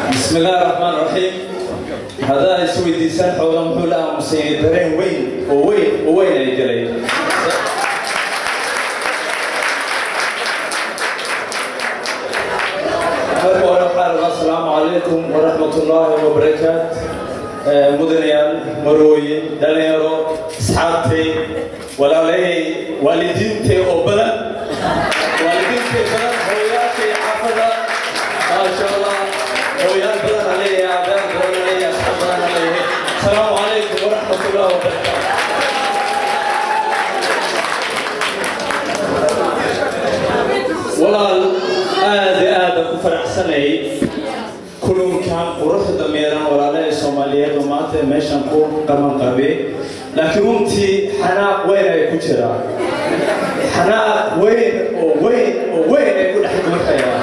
بسم الله الرحمن الرحيم هذا يسوي ديسان حولا محولا مسيدرين وين ووين ووين أي جلي السلام عليكم ورحمة الله وبركاته مدنيال مروي دليرو أصحابتي ولا لي والدينتي وبلد والدينتي بلد هوياتي حافظة ما شاء الله هويات بلد علي أعداد بلد علي أصحاب بلد علي السلام عليكم ورحمة الله وبركاته walaal aad iyo aad aan ku faraxsanay kulunkan quruxda meeran walaalaha soomaaliyeed oo maanta meeshan ku qaban qabe laakiin runtii xanaaq weyn ay ku jiraan xanaaq weyn oo weyn oo weyn ay ku dhex dumarkayaan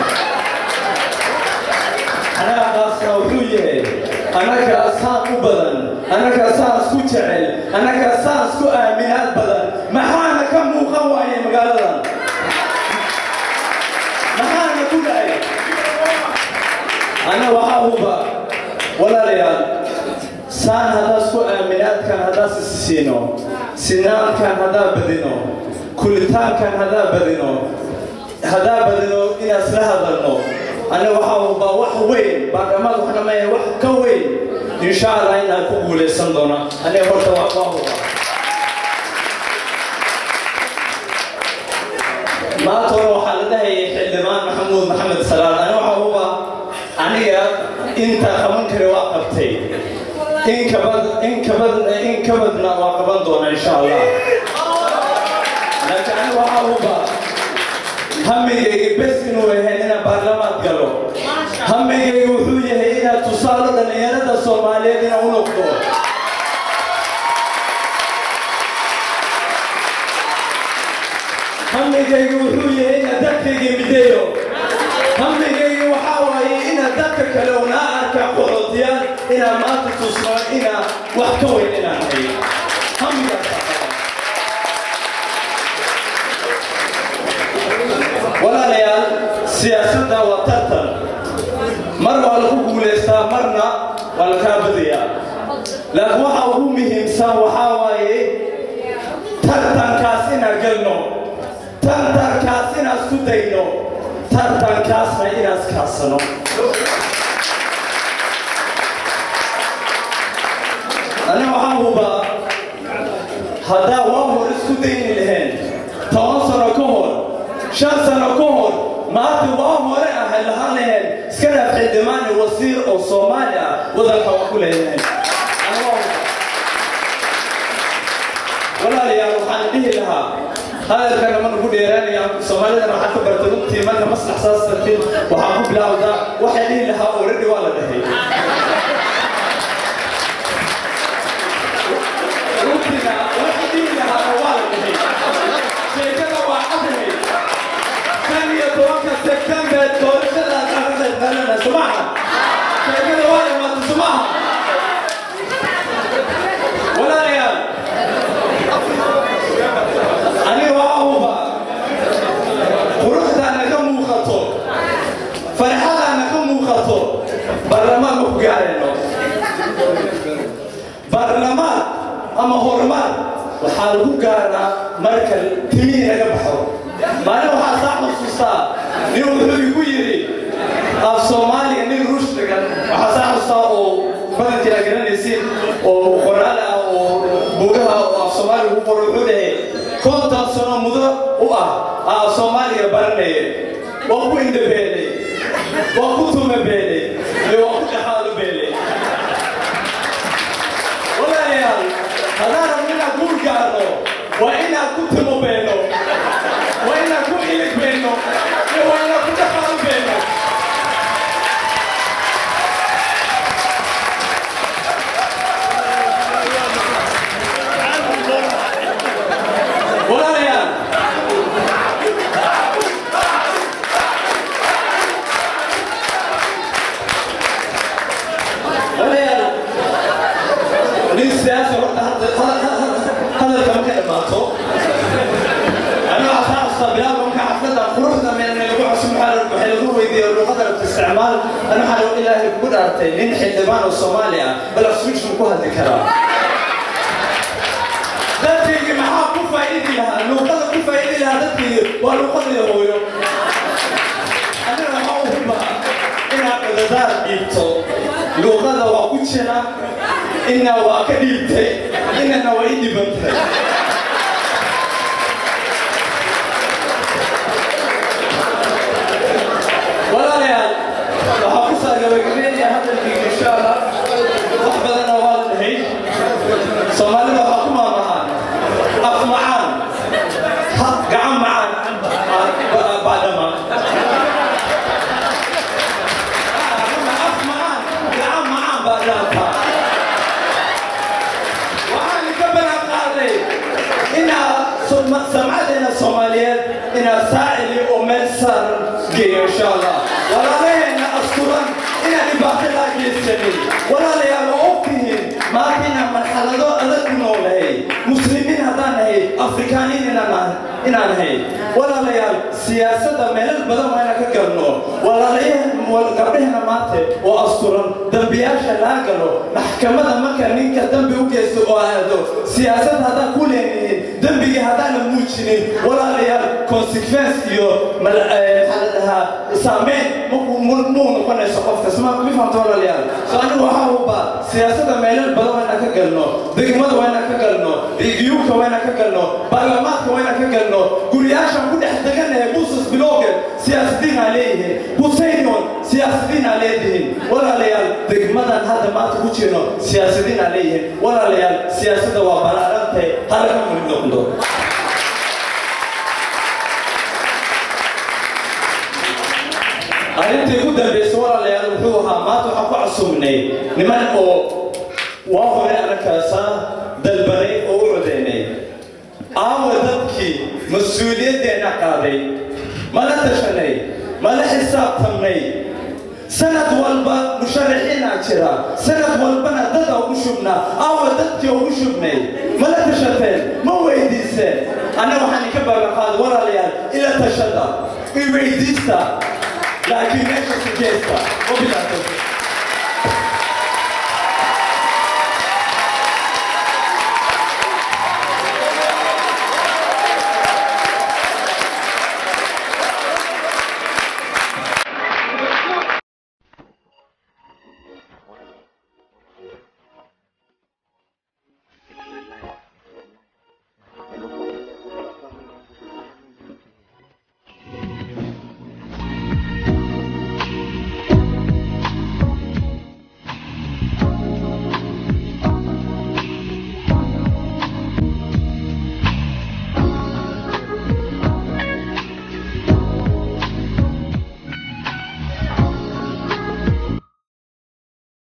xanaaqaasna wuxuu yahay annaga saan u badan annaga saan isku jecel annaga saan isku aaminaad badan maxaana ka muuqan waaye magaaladan maxaana ku dhacay ana waxaa huba walaalayaal saan haddaa isku aaminaadkan haddaa sisiino sinaankan haddaa badino kulitaankan haddaa badino haddaa badino inaan isla hadalno ana waxaa huba wax weyn baarlamaad waxna maya wax ka weyn insha allah inaan ku guulaysan doona aniga horta waa waa huba maanta hore waxaa la dhahayay xildhibaan maxamuud maxamed salaad ani waxaa huba aniga inta qaban kare waa qabtay in kabad in kabad in kabadna waa qaban doona insha allah laakiin ani waxaa huba hamigayga bes inuu yahay inaan baarlamaad galo hamigayga wuxuu yahay inaad tusaalo dhallinyarada soomaaliyeed inaan u noqdo hamigayga wuxuu yahay inaad dadkayga mideeyo hamigayga waxaa waaye inaad dadka kale unaa arkaa qoxoodiyaan inaad maanta tusnaa inaa wax ka weyn inaan hay hamigaas walaalayaal siyaasadda waa tartan mar waa lagu guulaystaa marna waa la kaa badayaa laakiin waxa ugu muhiimsan waxaa waaye tartankaas inaan galno tartankaas inaan isku dayno tartankaasna inaan iskaadsano ani waxaan hubaa haddaa waa hor isku dayni lahayn toban sano ka hor shan sano ka hor maanta waa hore ahay lahaan lahayn iska dhaaf xildhibaani wasiir oo soomaali ah wadanka waa ku leeyahay walaalayaal waxaan dhihi lahaa hadalkana mana ku dheeraanaya soomaalidana waxaa ka barta runtii marka maslax saas tartiib waxaan ku bilaawdaa waxay dhihi lahaa already waa la dhahay runtiina waxay dhihi lahaa waa la dhahay sheekada waa cadahay kan iyo tobanka sebtember doorashada qaranka qaranka sumaha sheekada waa dhamaata sumaha walaalayaal aniga waa huba quruxdaana ka muuqato farxadaana ka muuqato baarlamaan ma ku gaarayno baarlamaan ama horumar waxaa lagu gaaraa marka timihii naga baxo maalin waxaa saa xusuustaa nin wuxuu igu yidhi af soomaaliya nin ruush dhigan waxaa saa xusuustaa oo badankii aa garanaysin oo qoraal ah oo bugaha oo af soomaaliya ugu qoro wuxuu dhahay konton sano mudo u ah aa soomaaliga baranaya waa ku indhabeelay waa ku tumabeelay iyo waa ku dhaxaalu beelay walaalayaal haddaan rabno inaan guul gaarno waa inaan ku timo beeno waa inaan ku ilig beeno iyo waa inaan ku dhaxaalu beeno walaalayaal walaalayaal nin siyaasi horta hadalka marka imaato aniga waxaa xasuustaa bilaal marka xafladda quruxda meelna lagu cusub waxaa waxay lagu weydiin iyo luqada rabta isticmaal ana waxaa ilaahay kugu dhaartay nin xildhibaan oo soomaali ah bal afsuujku ku hadli karaa dadkaygii maxaa ku faa'iidi lahaa luuqada ku faa'iidi lahaa dadkaygii waa luuqadii hooyo aniga waxaa u hubaa inaad cudadaar dhiibto luuqada waa ku jira ina waa ka dhiibtay inana waa i dhibantay walaalayaal waxaa ku saa gabagabeynaya hadalkii insha allah wax badanna waa la dhahay soomaalida waxaa ku maamahaan af macaan gacan macaan baadhama af macaan gacan macaan baa dhaafaa waxaan ka balan qaaday inaa samcadeena soomaaliyeed inaa saacili oo meel saar geeyo insha allah walaalaheena asturan inaan dhibaato laa geysanin walaalayaal oo ogtihiin maanta inaan marxalado adag ku noolahay muslimiin haddaan nahay afrikaaniin inaan inaan nahay walaalayaal siyaasadda meelal badan waa inaan ka galno walaalayahan gabdhaheena maanta oo asturan dambiyaasha laa galo maxkamada marka ninka dambi u geysto oo aado siyaasad haddaan ku leenahin dembigii haddaan la muujinin walaalayaal consequence iyo maxaa la dhahaa saameyn muu noqonayso qofkas ma mi fahamta walaalayaal so anigu waxaa hubaa siyaasadda meelal badan waa inaan ka galno degmada waa inaan ka galno reviyuka waa inaan ka galno baarlamaanka waa inaan ka galno guryaashaan ku dhex deganahay buusas bilowgeed siyaasadiin aa leeyihiin busaynon siyaasadiin aa leedihiin walaalayaal degmadan hadda maanta ku jirno siyaasadiin aa leeyihiin walaalayaal siyaasadda waa balaarantay halaga murid noqdo arrintii ugu dambaysa walaalayaal wuxuu ahaa maanta waxaan ku casuumnay niman oo waa hore arrinkaasa dalbanay oo u codeynay aawa dadkii mas-uuliyaddeena qaaday mala tashanay mala xisaabtamnay sanad walba musharaxiinaa jira sanad walbana dada ugu shubnaa aawa dadkii ugu shubnay mala tashateen ma weydiiseen anna waxaan inka baabaqaada walaalayaal ila tashada i weydiista laakiin meesha sujeesta wabilaatay